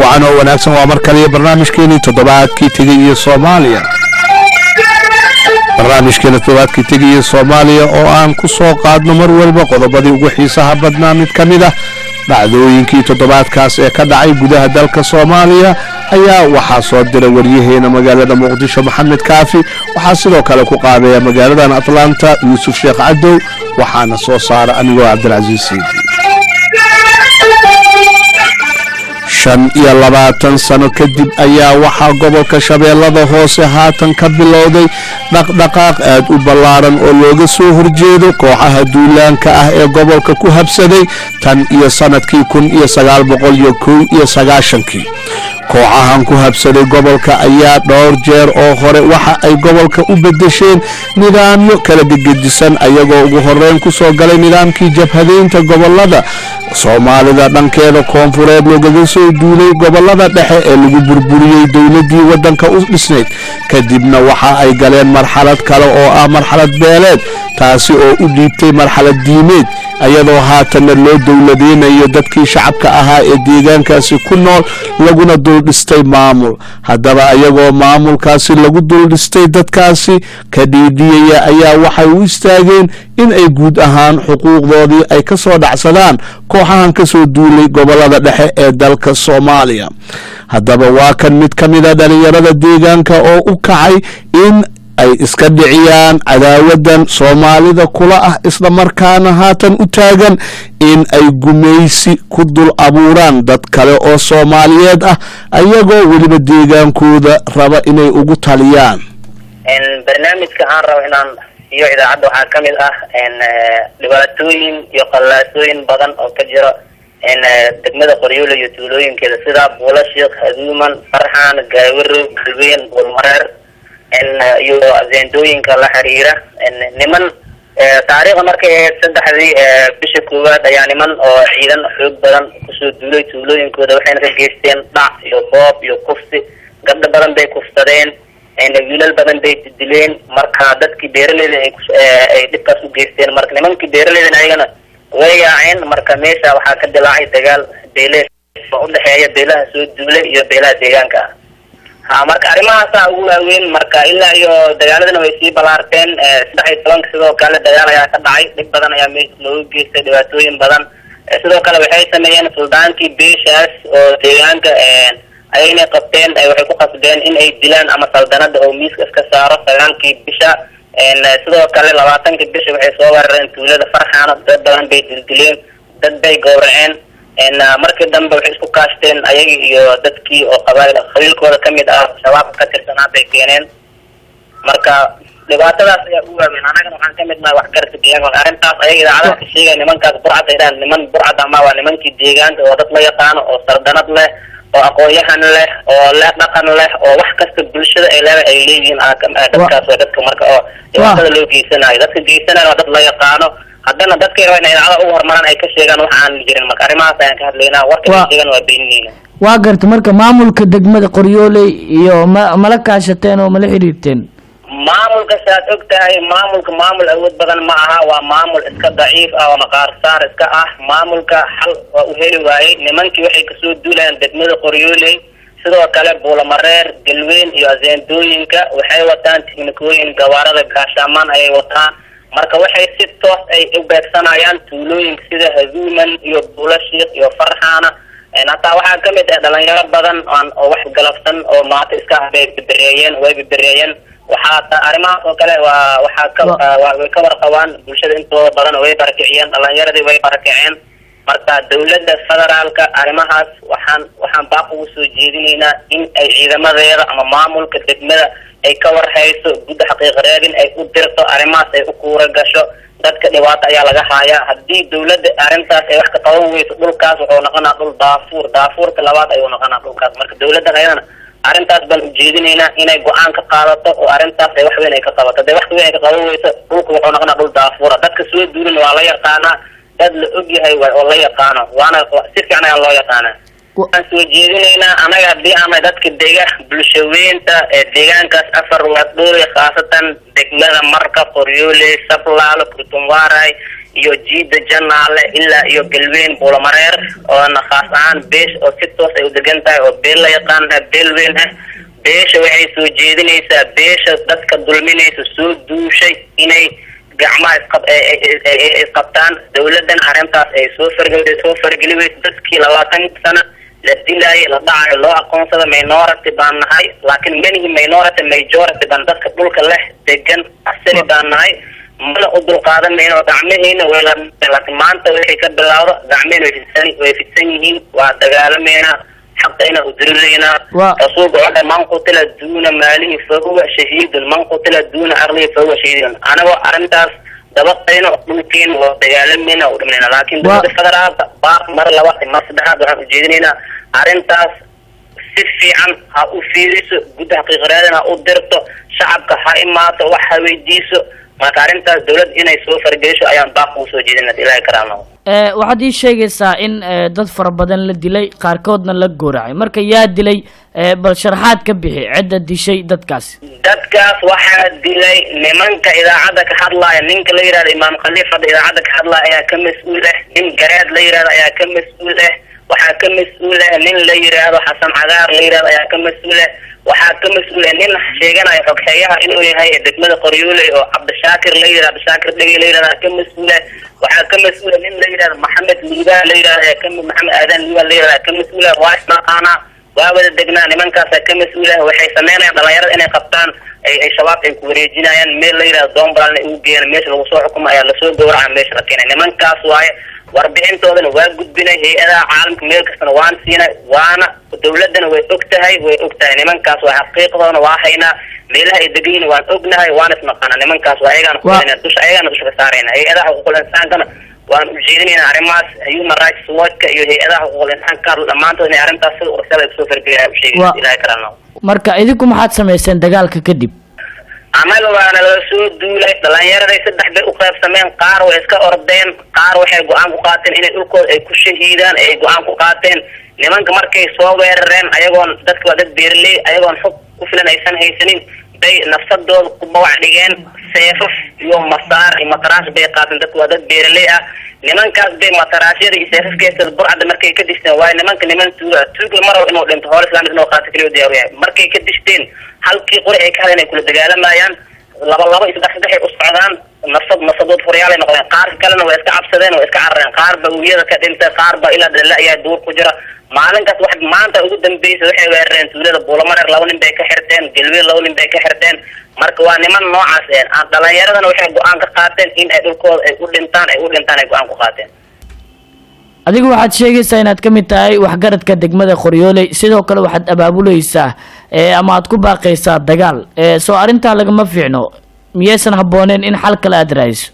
wacan oo wanaagsan waa mar kaliya barnaamijkeenii toddobaadkii tegaya soomaaliya barnaamijkeena toddobaadkii tegaya soomaaliya oo aan ku soo qaadno mar walba qodobadii ugu xiisaha badnaa mid ka mid ah dhacdooyinkii toddobaadkaas ee ka dhacay gudaha dalka soomaaliya ayaa waxaa soo diray waryaheena magaalada muqdisho maxamed kaafi waxaa sidoo kale ku qaadaya magaaladan atlanta yuusuf sheekh cadow waxaana soo saara anigoo cabdilcasiis siidi shan iyo labaatan sano kadib ayaa waxaa gobolka shabeellada hoose haatan ka bilowday dhaqdhaqaaq aad u ballaaran oo looga soo horjeedo kooxaha duulaanka ah ee gobolka ku habsaday tan iyo sannadkii kun iyo sagaal boqol iyo kow iyo sagaashankii kooxahan ku habsaday gobolka ayaa dhowr jeer oo hore waxa ay gobolka u bedesheen nidaamyo kala gegedisan ayagoo ugu horeyn ku soo galay nidaamkii jabhadaynta gobolada soomaalida dhankeeda koonfureed loogaga soo duulay gobolada dhexe ee lagu burburiyey dowladii waddanka u dhisnayd kadibna waxa ay galeen marxalad kale oo ah marxalad beeleed taasi oo u dhiibtay marxalad diimeed ayadoo haatanna loo dowladeynayo dadkii shacabka ahaa ee deegaankaasi ku nool laguna duldhistay maamul haddaba ayagoo maamulkaasi lagu duldhistay dadkaasi ka dhiidhiyaya ayaa waxay u istaageen in ay guud ahaan xuquuqdoodii ay ka soo dhacsadaan kooxahan ka soo duulay gobolada dhexe ee dalka soomaaliya haddaba waa kan mid ka mida dhalinyarada deegaanka oo u kacay in ay iska dhiciyaan cadaawadan soomaalida kula ah isla markaana haatan u taagan in ay gumaysi ku dul abuuraan dad kale oo soomaaliyeed ah ayagoo weliba deegaankooda raba inay ugu taliyaan barnaamijka aan rabo inaan iyo idaacadda waxaa ka mid ah dhibaatooyin iyo qallaasooyin badan oo ka jira degmada qoryoole iyo tuulooyinkeeda sida buulashiik haduuman farxaan gaawiro galween buulmareer iyo azeendooyinka la xiriira niman taariikhda markay ahayd saddexdii bisha koowaad ayaa niman oo ciidan xoog badan kusoo duulay tuulooyinkooda waxayna ka geysteen dhac iyo boob iyo kufsi gabdho badan bay kufsadeen wiilal badan bay dileen marka dadkii beeraleyda ay dhibkaas u geysteen marka nimankii beeraleydan ayagana way yaaceen marka meesha waxaa ka dilaacay dagaal beele oo udhexeeya beelaha soo duulay iyo beelaha deegaanka ah ha marka arrimahaasa ugu waaweyn marka ilaa iyo dagaaladana way sii balaarteen saddex iyo tobanka sidoo kale dagaal ayaa ka dhacay dhib badan ayaa meesha loogu geystay dhibaatooyin badan sidoo kale waxay sameeyeen suldaankii beeshaas oo deegaanka ayayna qabteen waxay ku qasbeen in ay dilaan ama saldanada oo miiska iska saaro sagaalkii bisha sidoo kale labaatankii bisha waxay soo weerareen tuulada farxaana dad badan bay dildileen dad bay gowraceen markii dambe waxay isku kaashteen ayagi iyo dadkii oo qabail qabiilkooda kamid ah shabaabka ka tirsanaa bay keeneen marka dhibaatadaas ayaa u waaweyn anagana waxaan kamid nahay waxgarta deegaanka arrintaas ayaga idaacadaha ka sheegaya nimankaas burcad ay dhahan niman burcad ama waa nimankii deegaanka oo dad la yaqaano oo sardanad leh oo aqoon-yahan leh oo le dhaqan leh oo wax kasta bulshada ay leedahay ay leeyihiin dadkaas waa dadka marka oo dhibaatada loo geysanayo dadka geysanayo waa dad la yaqaano haddana dadkay raba inay idaacada ugu horumaraan ay ka sheegaan wax aan jirin marka arrimahaas ayaan ka hadlaynaa warka ay sheegaan waa beenineyna waa garta marka maamulka degmada qoryooley iyo ma mala kaashateen oo mala xiriirteen maamulka saad og tahay maamulka maamul awood badan ma aha waa maamul iska daciif ah oo maqaarsaar iska ah maamulka xal waa u heli waayey nimankii waxay kasoo duulayaan degmada qoryooley sidoo kale buulamareer galweyn iyo azeendooyinka waxay wataan tiknikooyin gawaarada gaashaamaan ayay wataan marka waxay si toos ay u beegsanayaan tuulooyinka sida haduuman iyo buulashiik iyo farxaana hataa waxaa kamid ah dhalinyaro badan aan oo wax galabsan oo maata iska ah bay bebereeyeen way bebereeyeen waxaa arrimahaas oo kale waa waxaa ka way ka warqabaan bulshada intooda badan way barakiciyeen dhalinyaradii way barakiceen marka dawladda federaalka arrimahaas waxaan waxaan baaq ugu soo jeedinaynaa in ay ciidamadeeda ama maamulka degmada ay ka warhayso gudda xaqiiq raadin ay u dirto arrimahaas ay u kuura gasho dadka dhibaato ayaa laga haayaa haddii dawladda arrintaas ay wax ka qaban weyso dhulkaas wuxuu noqonaa dhul daafuur daafuurka labaad ayuu noqonaa dhulkaas marka dawladdan ayadana arrintaas baan ujeedinaynaa inay go-aan ka qaadato oo arrintaas ay wax weyn ay ka qabato hadday wax weyn ay ka qaban weyso dhulka wuxuu noqonaa dhul daafuura dadka soo duulin waa la yaqaanaa dad la og yahay oo la yaqaano waana si fiican ayaa loo yaqaanaa waxaan soo jeedinaynaa anaga haddii ama dadka dega bulshaweynta ee deegaankaas afar waadhoole khaasatan degmada marka qoryoole sablaalo kurtumwaray iyo jiida janaale ilaa iyo galweyn buulamareer oona khaas ahaan beesh oo si toos ay u degan tahay oo beel la yaqaan ah beel weyn ah beesha waxay soo jeedinaysaa beesha dadka dulminaysa soo duushay inay gacmaha isqab isqabtaan dawladan arrintaas ay soo fargel soo fargeli weyso dadkii labaatan sano la dilaayay la dhacayo loo aqoonsada minority baan nahay laakiin manihi minority majority baan dadka dhulka leh degan asali baan nahay mana u dulqaadan mayno gacmaheyna way la laakiin maanta waxay ka bilaawda gacmehena way fidsan way fidsan yihiin waa dagaalameynaa xaqayna udirireynaa Waa- rasuulka wuxuu man qutila duuna maalihi fahuwa shahiidun man qutila duuna aqlihi fahuwa shahiidun anagoo arrintaas dabaqayno dhulkeena waa dagaalamayna u dhimanayna laakiin Waa- dowladda federaalka baaq mar laba mar saddexaad waxaan ujeedinaynaa arrintaas si fiican ha u fiiriso gudda xaqiiqareedana ha u dirto shacabka ha imaato wax ha weydiiso marka arrintaas dowlad inay soo fargelisho ayaan baaq ugu soo jeedina ilaahay karaamo Eh, waxaad ii sheegaysaa in eh, dad fara badan la dilay qaarkoodna la gooracay marka yaa dilay eh, bal sharaxaad ka bixi cidda dishay dadkaasi dadkaas waxaa dilay nimanka idaacadda ka hadlaaya ninka la yidhahdo imaam khaliifada idaacadda ka hadlaaya ayaa ka mas-uul ah nin gareed la yidhahdo ayaa ka mas-uul ah waxaa ka mas-uul ah nin la yidhaahdo xasan cagaar la yidhahdo ayaa ka mas-uul ah waxaa ka mas-uul ah nin sheeganaya xogxeeyaha inuu yahay degmada qoryooley oo cabdishaakir la yidhahdo cabdishaakir dhegi la yidhahdo ayaa ka mas-uul ah waxaa ka mas-uul ah nin la yidhahdo maxamed liibaan la yidhahdo ayaa ka maxamed aadan liibaan la yidhahdo ayaa ka mas-uul ah waa isnaqaanaa waa wada degnaa nimankaasa ka mas-uul ah waxay sameynayaan dhalinyarada inay qabtaan ay ay shabaab ay ku wareejinayaan meel la yidhahdo doombalalna ugu geeyaan meesha lagu soo xukumo ayaa lasoo gowraca meesha la keenay nimankaas waaye warbixintoodana waa gudbinay hay-adaha caalamka meel kastana waan siinay waana dawladana way og tahay way og tahay nimankaas waa xaqiiqdoona waa haynaa meelaha ay degan yihiin waan ognahay waan isnaqaana nimankaas waa ayagaan Waa- kuleena dusha ayagaana dusha ka saarayna hay-adaha xuquuqul insaankana waan ujeedinayna arrimahaas human rights watchka iyo hay-adaha xuquuqul insaanka dhammaantood inay arrintaas sida ursada ay kusoo fargeliyaan Waa- usheegay ilaahay karaano marka idinku maxaad samayseen dagaalka kadib annaga waana la soo duulay dhalinyaraday saddex bay u qaybsameen qaar way iska ordeen qaar waxay go-aan ku qaateen inay dhulkooda ay ku shahiidaan ay go-aan ku qaateen nimanka markay soo weerareen ayagoon dadka waa dad beerley ayagoon xog ku filan aysan haysanin bay nafsadooda ku bawac dhigeen seefaf iyo masaar iyo mataraash bay qaateen dadka waa dad beerley ah nimankaas bay mataraashyada iyo seefafkeesa burcadda markay ka dishteen waayo nimanka niman tuuga tuuga marow inuu dhinto hool islaamid inuu qaato keliya diyaar u yahay markay ka dishteen halkii qori ay ka hadeen ay kula dagaalamayaan laba laba iyo saddex saddex ay u socdaan nafsad nafsadood furyaalay noqdeen qaar kalena way iska cabsadeen way iska carareen qaar ba wiyada ka dhintay qaar ba ilaa dhalla ayaa duur ku jira maalinkaas wax maanta ugu dambeysa waxay weerareen tuulada buulamareer laba nin bay ka xirteen galweel laba nin bay ka xirteen marka waa niman noocaas een aan dhalinyaradana waxay go-aan ka qaateen in ay dhulkooda ay u dhintaan ay u dhintaan ay go-aan ku qaateen adigu waxaad sheegaysaa inaad ka mid tahay waxgaradka degmada qoryooley sidoo kale waxaad abaabuleysaa eh, ama aad ku baaqaysaa dagaal Eh, soo arrintaa lagama fiicno miyaysan habbooneen in xal kale aad raadiso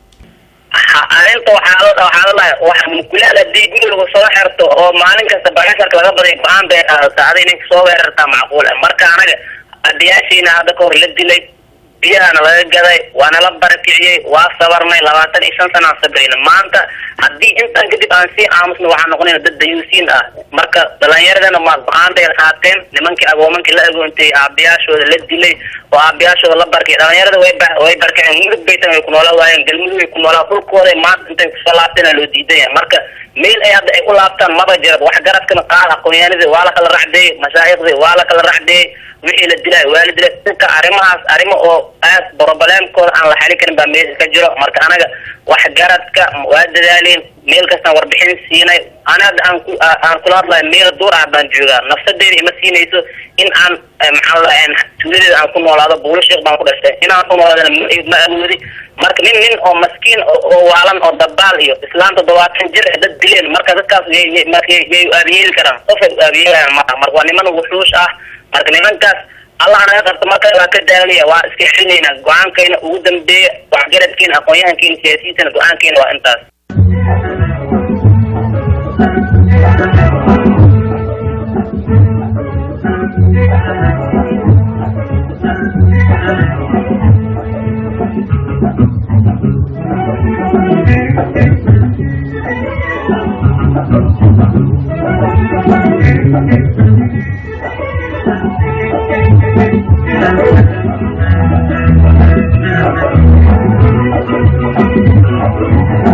ha- arrinta waxaa la waxaa la dhahay waxa mukulaal haddii guri lagu soo xirto oo maalin kasta bagasharka laga baday go-aan bay qaadataa aday ninka soo weerartaa macquul ah marka anaga adiyaashiina hadda ka hor la dilay biyahana laga gaday waana la barakiciyey waa sabarnay labaatan iyo shan sanaan sabrayna maanta haddii intaan kadib aan sii aamusno waxaan noqonayna dad dayuusiin ah marka dhalinyaradana ma go-aan bay qaateen nimankii agoomankii la agoontay aabayaashooda la dilay oo aabayaashooda la barkay dhalinyarada way ba way barkeen mudug baytan way ku noola waayeen galmudug way ku noolaa dhulkooda maanta intay kusoo laabteena loo diidan yahay marka meel ay hadda ay u laabtaan maba jirad waxgaradkana qaar aqoonyahanadii waa la kala racdeeyey mashaayikhdi waa la kala racdeeyey wixii la dilay waa la dilay dhulka arrimahaas arrimo oo aad broblemkooda aan la xalin karin baa meesha ka jiro marka anaga waxgaradka waa dadaaleen meel kastaan warbixin siinay ana hadda aan ku aan kula hadlayo meel duur ah baan joogaa nafsadeeda ima siinayso in aan eh, maxaa la dhahaa tuuladeeda aan ku noolaado buulo sheekh baan ku dhashtay inaan ku noolaadana ma ma awoodi marka nin nin oo maskiin oo oo waalan oo dabaal iyo islaan toddobaatan jir eh, dad dileen marka dadkaas yay yay marka yay yay u aabiyeeli karaan qof ay u aabiyeelayaan maaha marka waa niman wuxuush ah marka nimankaas allah naga qabto marka waa ka daalaya waa iska xilinaynaa go-aankayna ugu dambeeya waxgaradkiina aqoon-yahankiina siyaasiyiintana go-aankeena waa intaas Thank you.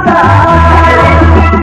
kaa